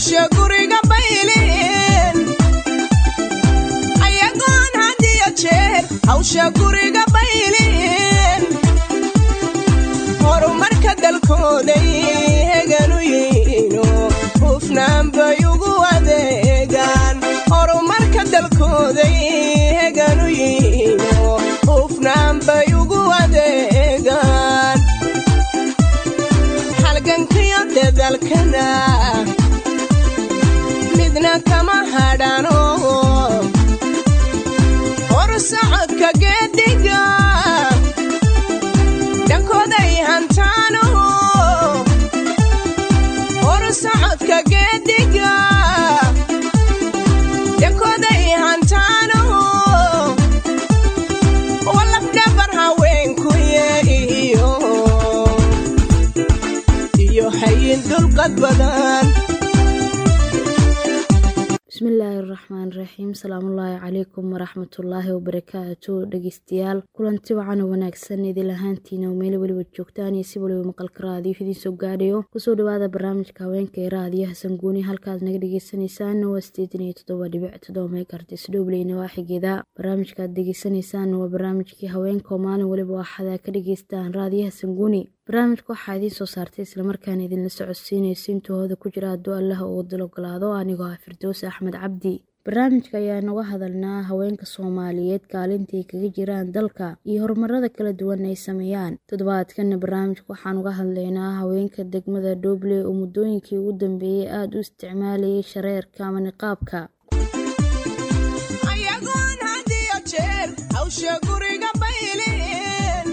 hawsha guriga baylin ayagoon hadiyo jeer hawsha guriga baylin horumarka dalkooday heganu yiino hufnaan bay ugu adeegaan horumarka dalkooday heganu yiino hufnaan bay ugu adeegaan halgankiyo dadalkana midna kama hadhano horsocodka geediga dhankooday hantaano horsocodka geediga dhankooday hantaano walafdhabar haweenkuye iyo iyo hayin dulqad badan bismillaahi raxmaan raxiim salaamullaahi calaykum waraxmatullaahi wabarakaatu dhegeystayaal kulanti wacan oo wanaagsan idil ahaantiina oo meelo weliba joogtaan iyo si waliba maqalka raadiyo idiin soo gaadhayo kusoo dhawaada barnaamijka haweenka ee raadiyaha sanguuni halkaad naga dhegeysaneysaan waa sideetan iyo toddoba dhibic toddoba meekartis dhobley nawaaxigeeda barnaamijkaad degeysanaysaan waa barnaamijkii haweenka oo maalin waliba waxaad ka dhegeystaan raadiyaha sanguuni barnaamijka waxaa idiin soo saartay islamarkaana idinla socodsiinaysa intahooda ku jira hadduu allaha uu dil ogolaado anigoo ah firdows axmed cabdi barnaamijka ayaa naga hadalnaa haweenka soomaaliyeed kaalintaay kaga jiraan dalka iyo horumarada kala duwan ay sameeyaan toddobaadkana barnaamijka waxaan uga hadlaynaa haweenka degmada dhoble oo muddooyinkii ugu dambeeyey aada u isticmaalayay shareerka ama niqaabka ayagoon hadiyo jeer hawsha guriga baylin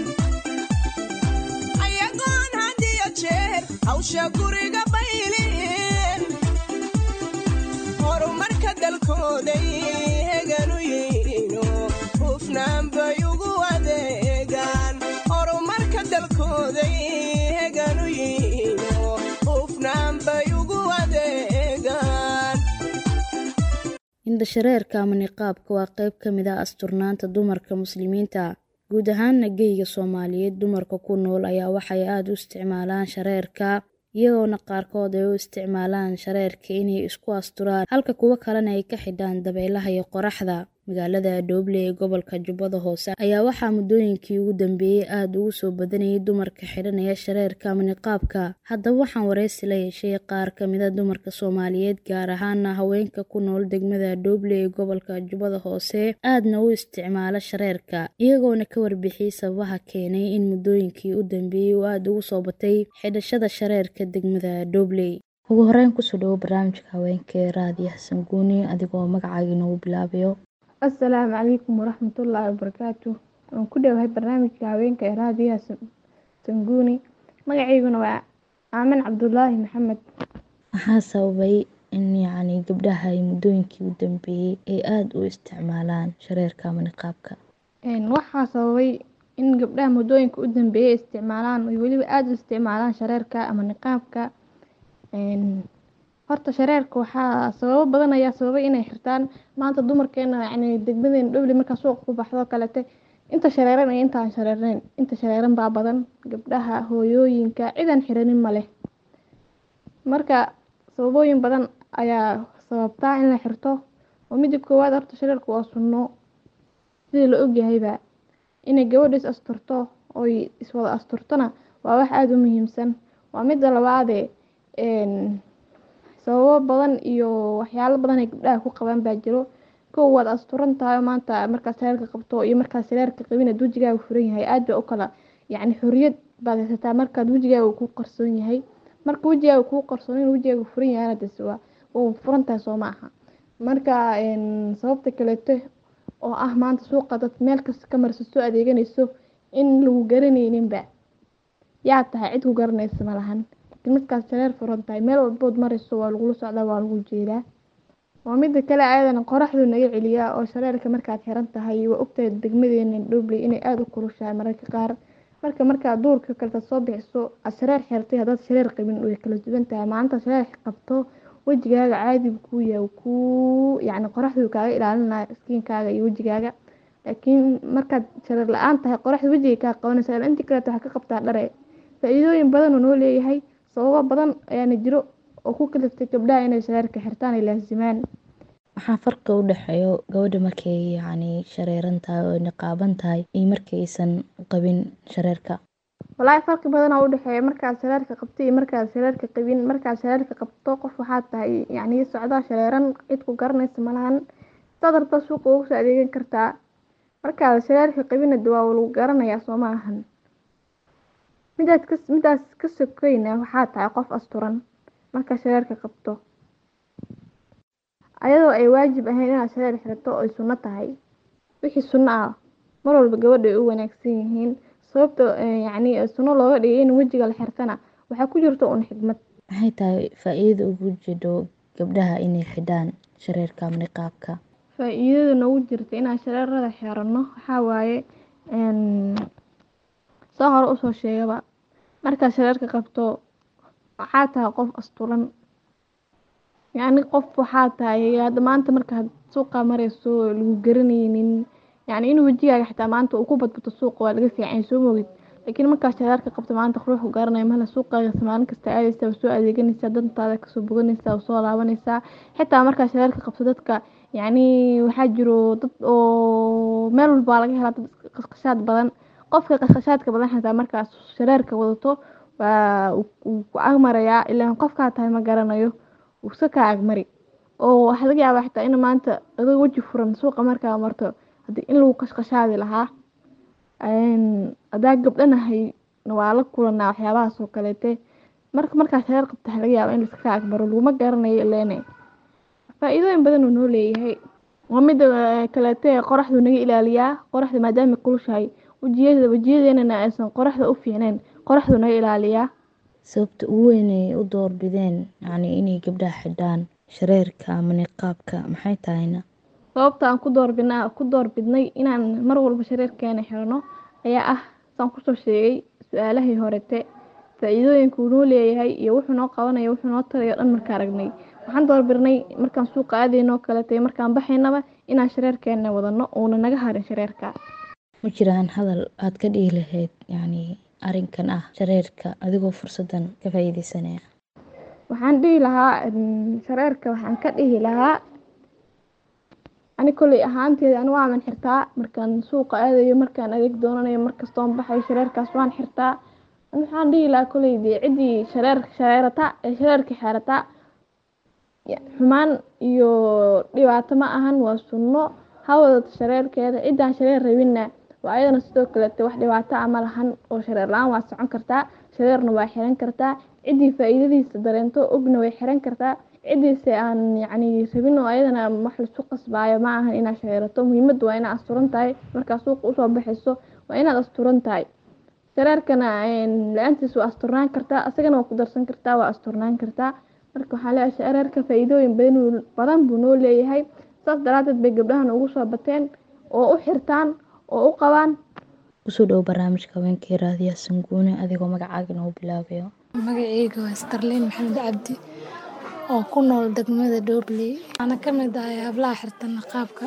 ayagoon hadiyo jeer hawsha guriga baylin horumarka dalkooday heganu yiino hufnaan bay ugu adeegaan horumarka dalkooday heganu yiino hufnaan bay ugu adeegaan indhashareerka ama niqaabka waa qayb ka mid ah asturnaanta dumarka muslimiinta guud ahaana geyga soomaaliyeed dumarka ku nool ayaa waxay aada u isticmaalaan shareerka iyagoona qaarkood ay u isticmaalaan shareerka inay isku asturaan halka kuwo kalena ay ka xidhaan dabeelaha iyo qoraxda magaalada dhooble ee gobolka jubbada hoose ayaa waxaa muddooyinkii ugu dambeeyey aada ugu soo badanayay dumarka xidhanaya shareerka ama niqaabka haddaba waxaan wareysi la yeeshay qaar kamida dumarka soomaaliyeed gaar ahaana haweenka ku nool degmada dhooble ee gobolka jubbada hoose aadna u isticmaala shareerka iyagoona ka warbixiyey sababaha keenay in muddooyinkii u dambeeyey uu aada ugu soo batay xidhashada shareerka degmada dhoobley ugu horeyn kusoo dhawo barnaamijka haweenka ee raadiyaha sanguuni adigoo magacaaga inoogu bilaabayo assalaamu calaykum waraxmatullaahi wabarakaatu waan ku dhowahay barnaamijka haweenka ee raadiyaha sanguuni magacayguna waa aamin cabdulaahi maxamed maxaa sababay in yacni gabdhaha ay muddooyinkii u dambeeyey ay aada u isticmaalaan shareerka ama niqaabka waxaa sababay in gabdhaha muddooyinka u dambeeyay isticmaalaan oy weliba aada u isticmaalaan shareerka ama niqaabka horta shareerka waxaa sababo badan ayaa sababay inay xirtaan maanta dumarkeena yani degmadeena dhowli markaa suuqa ku baxdo kalete inta shareeran iyo intaan shareernayn inta shareeran baa badan gabdhaha hooyooyinka cidan xiranin ma leh marka sababooyin badan ayaa sababtaa in la xirto oo mida koowaad horta shareerka waa sunno sidii la ogyahayba inay gabadha is asturto oy iswada asturtona waa wax aada u muhiimsan waa mida labaadee sababo badan iyo waxyaalo badan ay gabdhaha ku qabaan baa jiro kow waad asturan tahay maanta markaad shareerka qabto iyo markaad shareerka qabin ad wejigaaga furan yahay aad bay u kala yacni xoriyad baad haysataa markaad wejigaaga kuu qarsoon yahay marka wejigaaga kuu qarsoon in wejigaaga furan yahayna des waa waa furan tahay soo ma aha marka sababta kaleeto oo ah maanta suuqa dad meel kasta ka marsa soo adeeganayso in lagu garanayninba yaa tahay cid ku garanaysa ma lahan markaad shareer furan tahay meel walbood marayso waa lagula socdaa waa lagu jeedaa waa mida kale ayadana qoraxdu naga celiyaa oo shareerka markaad xiran tahay waa ogtahay degmadeena dhobley inay aada u kulushahay mararka qaar marka markaad duurka kaleta soo bixiso aad shareer xirtay haddaad shareer qabin way kala duwan tahay maalinta shareer qabto wejigaaga caadi buu kuu yahay kuu yacni qoraxdu kaaga ilaalinaya skiinkaaga iyo wejigaaga laakiin markaad shareer la-aan tahay qoraxda wejiga kaa qabanaysa intii kaleeto waxaa ka qabtaa dhare faa-iidooyin badan uu noo leeyahay sababo badan ayaana jiro oo ku kaliftay gabdhaha inay shareerka xirtaan ay laasimaan maxaa farqi u dhexeeyo gabadha markay yacni shareeran tahay oo niqaaban tahay iyo markaysan qabin shareerka walaahi farqi badan oo u dhexeeya markaad shareerka qabto iyo markaad shareerka qabin markaad shareerka qabto qof waxaad tahay yacni socdaa shareeran cid ku garanaysa malahan dad rabta suuqa ugu soo adeegan kartaa markaad shareerka qabina de waa lagu garanayaa soo ma ahan midaad ka midaas ka sokeyna waxaa tahay qof asturan markaad shareerka qabto ayadoo ay waajib ahayn inaad shareer xirato oo ay sunno tahay wixii sunno ah mar walba gabadha ay u wanaagsan yihiin sababta yacni sunno looga dhigay in wejiga la xirtana waxaa ku jirta un xigmad maxay tahay faa-iidada ugu jidho gabdhaha inay xidhaan shareerka ama niqaabka faa-iidada noogu jirta inaan shareerada xirano waxaa waaye saa hore usoo sheegaba markaad shareerka qabto waxaa tahay qof asturan yacni qof waxaa tahay hadda maanta markaad suuqa mareyso lagu garanaynin yacni in wejigaaga xitaa maanta uu ku badbato suuqa waa laga fiican soo mogid laakiin markaad shareerka qabto maanta ruuxu garanayo mala suuqaaga maalin kasta aadaysaa waa soo adeeganaysaa dantaada kasoo boganaysaa waa soo laabanaysaa xitaa markaad shareerka qabto dadka yacni waxaa jiro dad oo meel walba waa laga helaa dad qashqashaad badan qofka qashqashaadka badan xitaa markaad shareerka wadato waa uu ku agmarayaa ilaan qofkaa tahay ma garanayo wuu iska kaa agmari oo waxaa laga yaabaa xitaa in maanta adoo weji furan suuqa markaa marto hadii in lagu qashqashaadi lahaa hadaa gabdhanahay waa la kulanaa waxyaabahaas oo kaleete marka markaa shareer qabta waxaa laga yaabaa in laiska kaa agmaro laguma garanayo ileene faa-iidooyin badan uu noo leeyahay waa mida kaleete qoraxdu naga ilaaliyaa qoraxda maadaama kulushahay wejiyada wejiyadeenana aysan qoraxda u fiicneyn qoraxdu naga ilaaliyaa sababta ugu weyn ay u doorbideen yacni inay gabdhaha xidhaan shareerka ama niqaabka maxay tahayna sababta aan ku doorbidna ku doorbidnay inaan mar walba shareerkeena xirano ayaa ah saan kusoo sheegay su-aalahii horete faa-iidooyinka uu noo leeyahay iyo wuxuu noo qabanaya wuxuu noo tarayo dhan markaa aragnay waxaan doorbidnay markaan suuqa aadaynoo kalete markaan baxaynaba inaan shareerkeena wadano uuna naga harin shareerka ma jiraan hadal aad ka dhihi lahayd yacni arrinkan ah shareerka adigoo fursadan ka faa-iideysanaya waxaan dhihi lahaa shareerka waxaan ka dhihi lahaa ani kolley ahaanteeda ani waaman xirtaa markaan suuqa aadayo markaan adeeg doonanayo markastoon baxayo shareerkaas waan xirtaa ani waxaan dhihi lahaa kolley dee ciddii shareer shareerata ee shareerka xeerata xumaan iyo dhibaato ma ahan waa sunno ha wadato shareerkeeda ciddaan shareer rabinna waa ayadana sidoo kalete wax dhibaato ah ma lahan oo shareer la-aan waa socon kartaa shareerna waa xiran kartaa ciddii faa-iidadiisa dareento ogna way xiran kartaa ciddiise aan yacni rabin oo ayadana wax laisku qasbaayo ma ahan inaad shareerato muhiimadda waa inaad asturan tahay markaa suuqa usoo baxayso waa inaad asturan tahay shareerkana la-aantiis waa asturnaan kartaa asagana waa ku darsan kartaa waa asturnaan kartaa marka waxaa leeyahay shareerka faa-iidooyin badan badan buu noo leeyahay saas daraadeed bay gabdhahan ugu soo bateen oo u xirtaan oo u qabaan kusoo dhowo barnaamijka haweenkii raadiya sanguune adigoo magacaaga inoo bilaabayo magaceyga waa starliin maxamed cabdi oo ku nool degmada dhobley waxaana ka mid ahay hablaha xirta niqaabka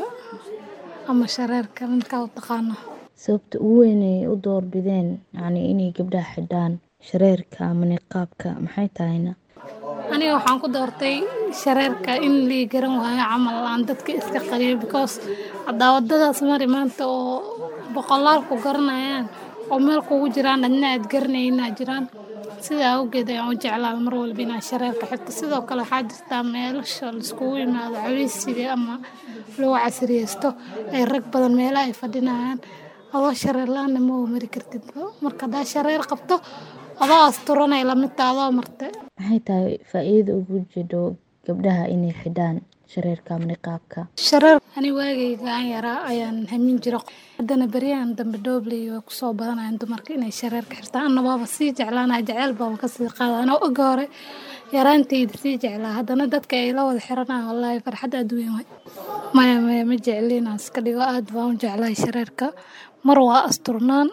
ama shareerka midkaa u taqaano sababta ugu weyn ay u doorbideen yacni inay gabdhaha xidhaan shareerka ama niqaabka maxay tahayna aniga waxaan ku doortay shareerka in lii garan waayo camal aan dadka iska qariyo because cadaawadadaas mari maanta oo boqolaal ku garanayaan oo meel kugu jiraan adna aad garanayna jiraan sidaa awgeed ayaan u jeclaa mar walba inaan shareerka xirto sidoo kale waxaa jirtaa meelasha laiskugu yimaado caweysiga ama lagu casriyeysto ay rag badan meelaha ay fadhinayaan adoo shareer la-aanna ma u mari kartid marka haddaa shareer qabto adoo asturanay lamidta adoo marte maxay tahay faa-iidada ugu jidho gabdhaha inay xidhaan shareerka ama niqaabka shareer ani waagayga aan yaraa ayaan hamin jira haddana beryahan dambe dhobley way kusoo badanayaan dumarka inay shareerka xirtaan anna waaba sii jeclaanaya jeceyl baaba kasii qaada anoo oga hore yaraantayda sii jeclaa haddana dadka ay la wada xiranaya wallaahi farxad aad weyn way maya maya ma jecli inaan iska dhigo aad baan u jeclahay shareerka mar waa asturnaan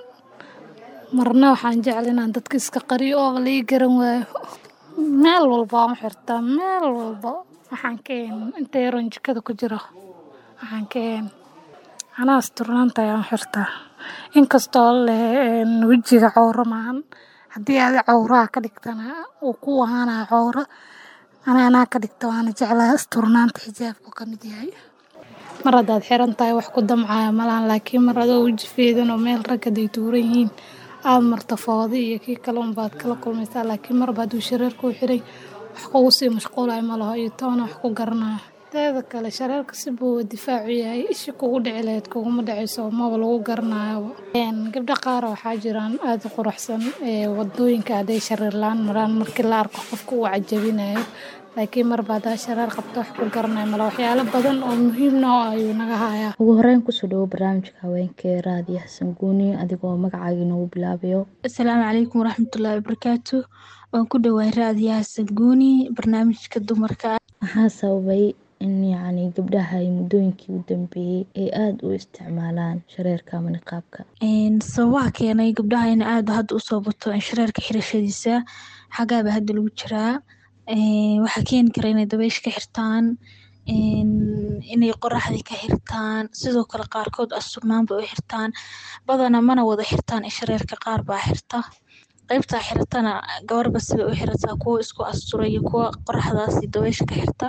marna waxaan jecla inaan dadka iska qariyo oo lai garan waayo meel walba waan u xirtaa meel walba waxaan ka een inta yaroon jikada ku jiro waxaan ka een anaa asturnaanta ayaan u xirtaa inkastoo leh wejiga cawro maahan haddii aadi cawraha ka dhigtana uu ku ahaanaya cawro ana anaa ka dhigta waana jeclahay asturnaanta xijaabku ka mid yahay mar haddaad xiran tahay wax ku damcaya malahan laakiin mar adoo weji feedan oo meel rag haday tuuran yihiin aada marta foodi iyo kii kale unbaad kala kulmaysaa laakiin marba hadduu shareerka u xiray wax kugu sii mashquulaya ma laho iyo toona wax ku garanaya teeda kale shareerka si buu difaacu yahay ishi kugu dhici lahayd kuguma dhacayso maba lagu garanayoba gabdho qaar waxaa jiraan aada u quruxsan wadooyinka hadday shareer la-aan maraan markii la arko qofka uu cajabinayo laakiin marba haddaa shareer qabto wax ku garanayo mala waxyaalo badan oo muhiimna oo ayuu naga hayaa ugu horeyn kusoo dhawo barnaamijka haweenka raadi xasan guuni adigoo magacaaga inoogu bilaabayo asalaamu calaykum waraxmatullaahi wabarakaatu waan ku dhawahay raadiyaha sanguuni barnaamijka dumarka maxaa sababay in yacni gabdhaha ay muddooyinkii u dambeeyey ay aada u isticmaalaan shareerka ama niqaabka sababaha keenay gabdhaha in aada hadda usoo bato in shareerka xirashadiisa xagaaba hadda lagu jiraa waxaa keeni kara inay dabeysha ka xirtaan inay qoraxdii ka xirtaan sidoo kale qaarkood asturnaanba u xirtaan badana mana wada xirtaan shareerka qaar baa xirta qaybtaa xiratana gabarba sibay u xirataa kuwo isku astura iyo kuwo qoraxdaasi dabeysha ka xirta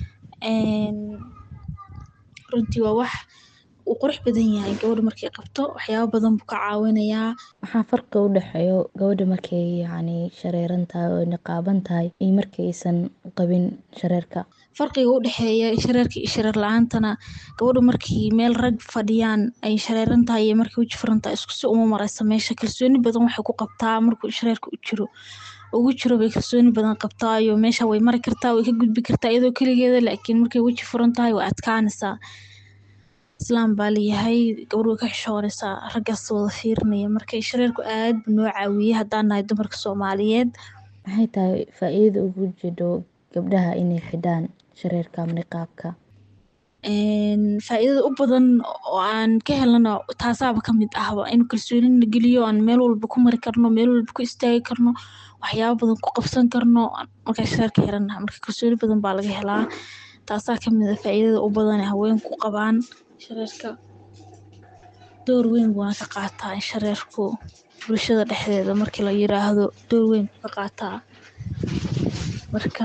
runtii waa wax uu qurux badan yahay gabadha markay qabto waxyaabo badan buu ka caawinayaa maxaa farqi u dhexeeyo gabadha markay yacni shareeran tahay oo niqaaban tahay iyo markaysan qabin shareerka farqiga u dhexeeya shareerka iyo shareer la-aantana gabadhu markii meel rag fadhiyaan ay shareeran tahay iyo markay weji furan tahay isku si uma maraysa meesha kalsooni badan waxay ku qabtaa markuu shareerka u jiro ugu jiro bay kalsooni badan qabtaayo meesha way mari kartaa way ka gudbi kartaa iyadoo keligeeda laakiin markay weji furan tahay way adkaanaysaa islaam baa layahay gabadh way ka xishoonaysaa raggaas wada fiirinaya marka shareerku aad buu noo caawiyey haddaan nahay dumarka soomaaliyeed maxay tahay faa-iidada ugu jidho gabdhaha inay xidhaan shareerka ama niqaabka faa-iidada u badan oo aan ka helana taasaaba ka mid ahba in kalsoonina geliyo aan meel walba ku mari karno meel walba ku istaagi karno waxyaabo badan ku qabsan karno markaa shareerka xirannaha marka kalsooni badan baa laga helaa taasaa kamid a faa-iidada u badan ee haweenku qabaan shareerka door weyn buuna ka qaataa in shareerku bulshada dhexdeeda markii la yiraahdo door weyn buu ka qaataa marka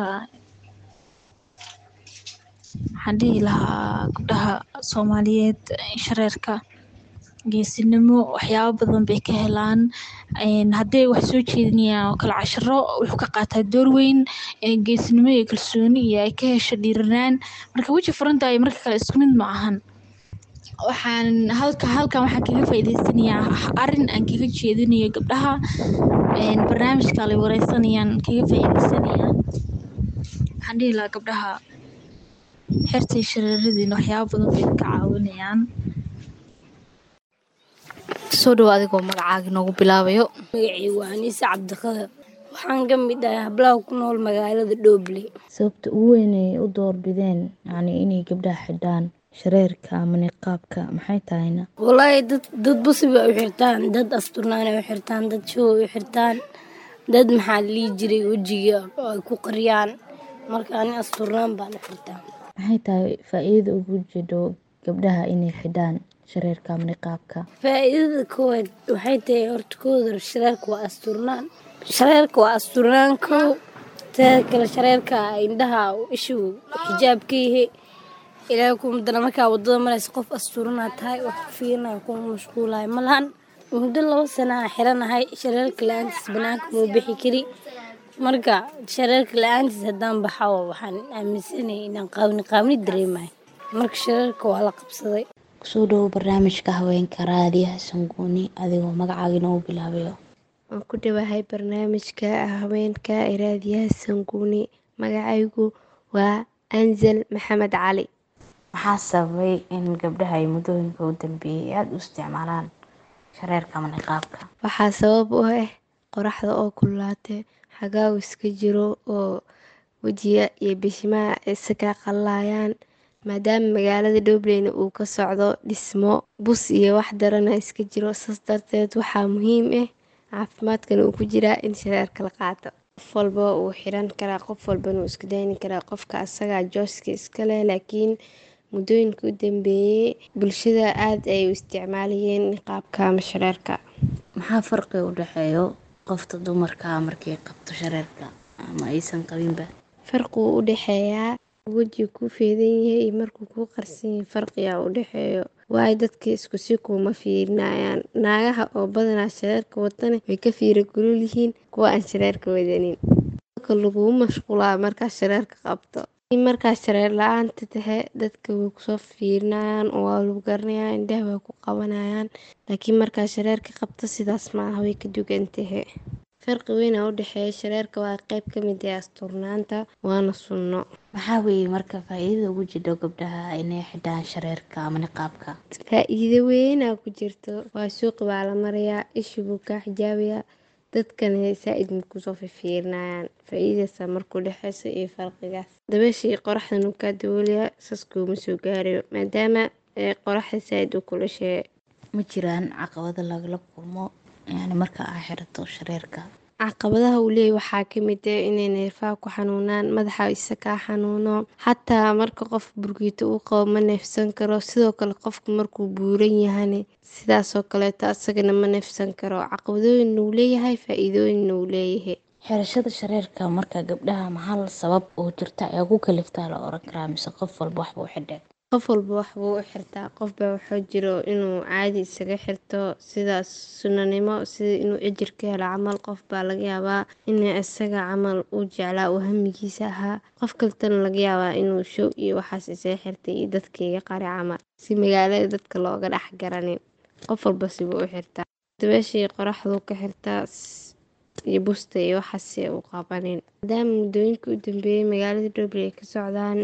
waxaan dhihi lahaa gabdhaha soomaaliyeed shareerka geesinimo waxyaabo badan bay ka helaan hadday wax soo jeedinayaan oo kale cashiro wuxuu ka qaataa door weyn geesinimo iyo kalsooni iyo ay ka hesho dhiiranaan marka weji furanta iyo marka kale isku mid ma ahan waxaan halka halkan waxaan kaga faa'iideysanayaa arrin aan kaga jeedinayo gabdhaha barnaamijka lay wareysanayaan kaga faa'iideysanayaa waxaan dhihi lahaa gabdhaha xirtay shareeradiina waxyaabo badan bay ka caawinayaan soo dhawo adigoo magacaaga inoogu bilaabayo magacaygu waa aniise cabdiqadar waxaan ka mid ahay hablaha ku nool magaalada dhoobley sababta ugu weyn ay u doorbideen yacni inay gabdhaha xidhaan shareerka ama niqaabka maxay tahayna walaahi dad dad busiba u xirtaan dad asturnaan ay u xirtaan dad show ay u xirtaan dad maxaa la dhihi jiray wejiga oo ay ku qariyaan marka ani asturnaan baan u xirtaa maxay tahay faa-iidada ugu jidho gabdhaha inay xidhaan shareerka ama niqaabka faa-iidada koowaad waxay tahay horta kooda shareerka waa asturnaan shareerka waa asturnaan kow teeda kale shareerka indhaha ishu xijaab ka yahay ilaahay kuma dara markaa wadada maraysa qof asturanaa tahay wax ku fiirinayo kuma mashquulayo malahan muddo laba sana aan xiranahay shareerka la-aantiis banaanka muu bixi kari marka shareerka la-aantiis haddaan baxawa waxaan aaminsanayay inaan qaabni qaabni dareemayo marka shareerka waa la qabsaday kusoo dhawo barnaamijka haweenka raadiyaha sanguuni adigoo magacaaga inoogu bilaabayo waan ku dhawahay barnaamijka haweenka ee raadiyaha sanguuni magacaygu waa anzal maxamed cali maxaa sababay in gabdhaha ay muddooyinka u dambeeyey aada u isticmaalaan shareerka ama niqaabka waxaa sabab u ah qoraxda oo kululaatay xagaagu iska jiro oo wejiga iyo bishimaha isaga qallayaan maadaama magaalada dhobleyna uu ka socdo dhismo bus iyo wax darana iska jiro saas darteed waxaa muhiim ah caafimaadkana uu ku jiraa in shareerka la qaato qof walba wuu xiran karaa qof walbana wuu isku dayni karaa qofka asagaa jooska iskale laakiin muddooyinka u dambeeyey bulshada aada ay u isticmaalayeen niqaabka ama shareerka maxaa farqi u dhexeeyo qofta dumarka markay qabto shareerka ama aysan qabinba farquu u dhexeeyaa weji kuu feedan yahay iyo markuu kuu qarsan yahay farqiyaa u dhexeeyo waayo dadka isku si kuuma fiirinayaan naagaha oo badanaa shareerka watana way ka fiira gulul yihiin kuwa aan shareerka wadanin laguu mashquulaa markaa shareerka qabto markaa shareer la-aanta tahe dadka way kusoo fiirinayaan oo waa lagu garanayaan indhaha way ku qabanayaan laakiin markaa shareerka qabto sidaas maaha way ka dugan tahe farqi weynaa u dhexeeya shareerka waa qeyb ka mid ah asturnaanta waana sunno maxaa weeye marka faa-iidada ugu jidho gabdhaha inay xidhaan shareerka ama niqaabka faa-iido weynaa ku jirto waa suuqi baa la marayaa ishi buu kaa xijaabayaa dadkana saa-id makusoo fifiirinayaan faa-iidasa markuu dhexeyso iyo farqigaas dabeesha iyo qoraxdan uu kaa daboolayaa saas kuuma soo gaarayo maadaama qoraxda saa-id u kulashee ma jiraan caqabado lagala kulmo yani marka aa xirato shareerka caqabadaha uu leeyahy waxaa kamid ah inay neerfaha ku xanuunaan madaxa isa kaa xanuuno xataa marka qof burgiito uu qabo ma neefsan karo sidoo kale qofku markuu buuran yahane sidaasoo kaleeto asagana ma neefsan karo caqabadooyinna uu leeyahay faa-iidooyinna uu leeyahay xirashada shareerka marka gabdhaha mahal sabab oo jirta ayaa ku kaliftaa la oran karaa mise qof walba waxba u xidheen qof walba waxbuu u xirtaa qofbaa waxaa jiro inuu caadi isaga xirto sidaas sunanimo sida inuu cijir ka helo camal qof baa laga yaabaa in isaga camal uu jeclaa uu hamigiisa ahaa qof kaltana laga yaabaa inuu show iyo waxaas isaga xirtay iyo dadkaiga qari camal si magaalada dadka looga dhex garanin qof walba sibuu u xirtaa dabeeshii qoraxduu ka xirtaa iyo busta iyo waxaase u qabanin maadaama muddooyinka u dambeeyay magaalada dhoble ay ka socdaan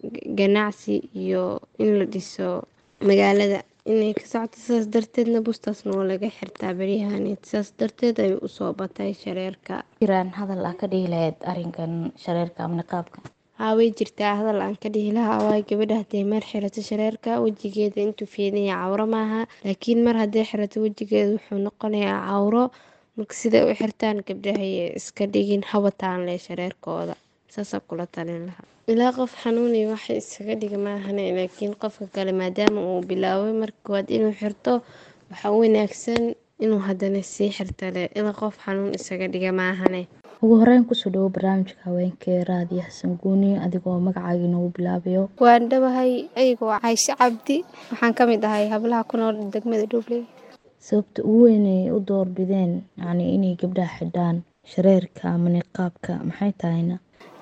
ganacsi iyo in la dhiso magaalada inay ka socto sidaas darteedna bustaasna waa laga xirtaa beryahaneed sidaas darteed ay usoo batay shareerka jiraan hadal aa ka dhihi lahayd arrinkan shareerka ama niqaabka haa way jirtaa hadal aan ka dhihi lahaa waayo gabadha hadday mar xirato shareerka wejigeeda intuu feedanya cawro maaha laakiin mar hadday xirato wejigeeda wuxuu noqonayaa cawro marka siday u xirtaan gabdhahay iska dhigin habataan leh shareerkooda saasaa kula talin lahaa ilaa qof xanuuniyo waxa isaga dhiga maahane laakiin qofka kale maadaama uu bilaabay marka koowaad inuu xirto waxaa u wanaagsan inuu haddana sii xirtale ilaa qof xanuun isaga dhiga maahane ugu horeyn kusoo dhawo barnaamijka haweenkee raadiyo xasan guuni adigoo magacaaga inoogu bilaabayo waan dhawahay ayagoo cayshe cabdi waxaan ka mid ahay hablaha ku nool degmada dhuubley sababta ugu weyn ay u doorbideen yacni inay gabdhaha xidhaan shareerka ama niqaabka maxay tahayna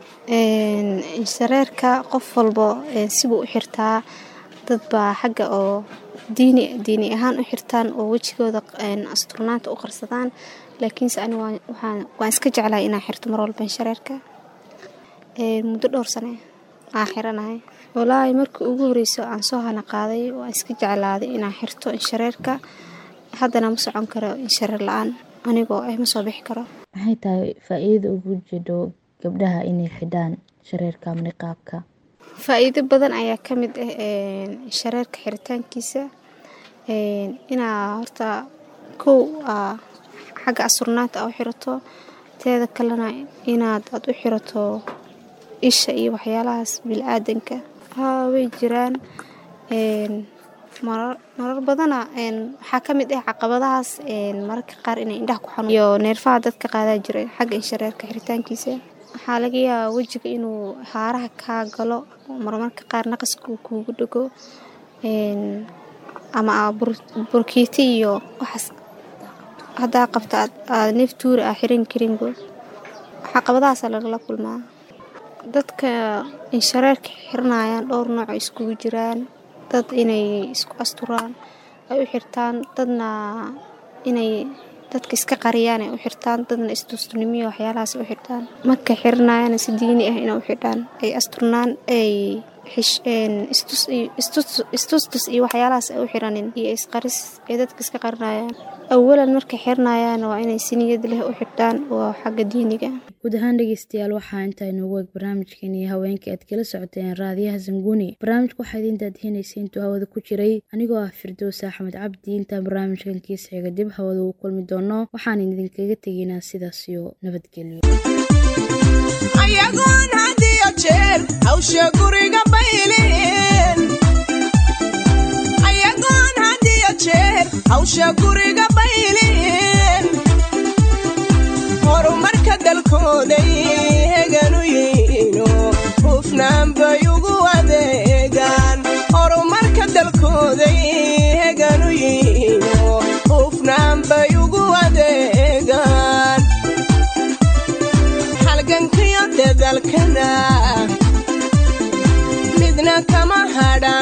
shareerka qof walbo sibuu u xirtaa dad baa xagga oo diini diini ahaan u xirtaan oo wejigooda asturnaanta u qarsadaan laakiinse ani waan iska jeclahay inaan xirto mar walban shareerka muddo dhowr sane aan xiranahay walaahi markii ugu horeyso aan soo hana qaaday waan iska jeclaaday inaan xirto inshareerka haddana ma socon karo inshareer la-aan anigoo ah ma soo bixi karo maxay tahay faa-iidada ugu jidho gabdhaha inay xidhaan shareerka ama niqaabka faa-iido badan ayaa ka mid ah shareerka xiritaankiisa inaa horta kow xagga asurnaanta a u xirato teeda kalena inaad aad u xirato isha iyo waxyaalahaas bil-aadanka haa way jiraan marar badana waxaa ka mid ah caqabadahaas mararka qaar inay indhaha ku xanuun iyo neerfaha dadka qaadaa jiray xagga inshareerka xiritaankiisa waxaa laga yaabaa wejiga inuu haaraha kaa galo marmarka qaar naqaska uu kuugu dhego ama burkiiti iyo waxaas haddaa qabta aad neef tuuri ah xiran karinbo caqabadahaasa lagala kulmaa dadka inshareerka xiranayaan dhowr nooc iskugu jiraan dad inay isku asturaan ay u xirtaan dadna inay dadka iska qariyaan ay u xirtaan dadna istustunimiyo waxyaalahaas u xirtaan markay xiranayaan si diini ah inay u xidhaan ay asturnaan ay istustus iyo waxyaalahaas ay u xiranin iyo isqaris ay dadka iska qarinayaan awalan markay xiranayaan waa inay si niyad leh u xidhaan waa xagga diiniga guud ahaan dhegeystayaal waxaa intaa inoogu eeg barnaamijkeeni haweenkai aad kala socoteen raadiyaha zanguuni barnaamijka waxaa idiin daadihinaysa intuu hawada ku jiray anigoo ah firdows axmed cabdi intaan barnaamijkan kiis xiga dib hawada uu kulmi doono waxaan idinkaga tegaynaa sidaas iyo nabadgelyo ayagoon hadiyo jeer hawsha guriga bayleen ayagoon hadiyo jeer hawsha guriga bayleen horumarka dalkooday heganu yiino hadalkana midna kama hadha